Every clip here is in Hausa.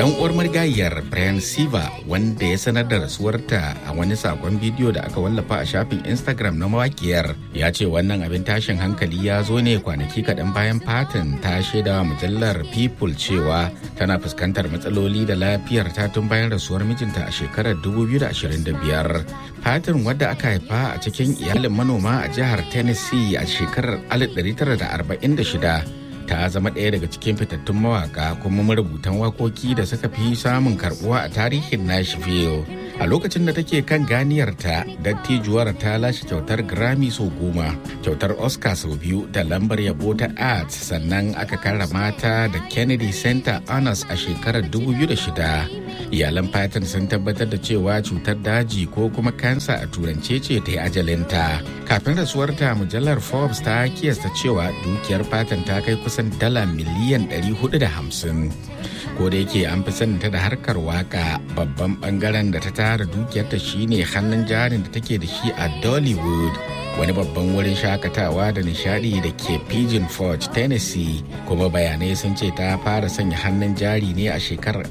dan uwar marigayiyar Brian Siva wanda ya sanar da rasuwarta a wani sakon bidiyo da aka wallafa a shafin Instagram na mawakiyar ya ce wannan abin tashin hankali ya zo ne kwanaki kaɗan bayan Patton ta shaida mujallar People cewa tana fuskantar matsaloli da lafiyar ta tun bayan rasuwar mijinta a shekarar 2025. Patton wadda aka haifa a cikin iyalin manoma a jihar Tennessee a shekarar 1946 ta zama ɗaya daga cikin fitattun mawaka kuma marubutan wakoki da suka fi samun karbuwa a tarihin Nashville. A lokacin da take kan ganiyarta, dattijuwar ta lashe kyautar Grammy sau goma, kyautar Oscar sau biyu da lambar yabo ta Arts sannan aka karrama ta da Kennedy Center Honors a shekarar 2006. Iyalan Patton sun tabbatar da cewa cutar daji ko kuma kansa a turance ce ta yi ajalinta. Kafin rasuwarta mujallar Forbes ta kiyasta cewa dukiyar Patton ta kai kusan dala miliyan 450. ko da yake an fi saninta da harkar waka babban bangaren da ta tara dukiyarta shine hannun jarin da take da shi a dollywood wani babban wurin shakatawa da nishadi da ke pigeon forge tennessee kuma bayanai sun ce ta fara sanya hannun jari ne a shekarar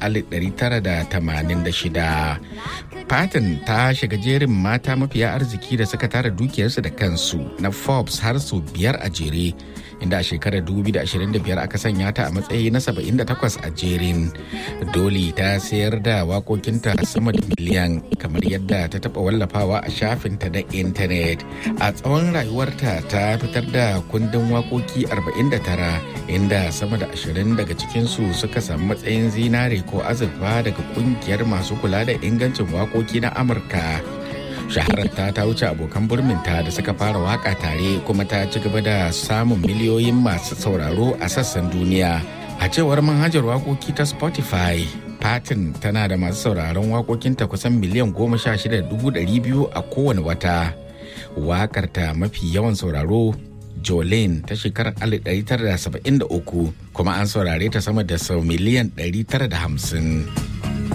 1986 Patton ta shiga jerin mata mafiya arziki da suka tara dukiyarsu da kansu na Forbes har sau biyar a jere inda a shekarar 2025 aka sanya ta a matsayi na 78 a jerin. Doli ta sayar da wakokinta sama da miliyan kamar yadda ta taba wallafawa a shafinta da intanet. A tsawon rayuwarta ta fitar da kundin wakoki 49 inda sama da 20 daga cikinsu suka samu matsayin zinare ko azurfa daga kungiyar masu kula da ingancin wakoki na Amurka. shahararta ta wuce abokan burminta da suka fara waka tare kuma ta ci gaba da samun miliyoyin masu sauraro a sassan duniya a cewar manhajar wakoki ta spotify Patin tana da masu sauraron wakokinta kusan miliyan goma sha shida dubu ɗari biyu a kowane wata wakarta mafi yawan sauraro Jolene ta shekarar 1973 kuma an saurare ta sama da sau miliyan 950.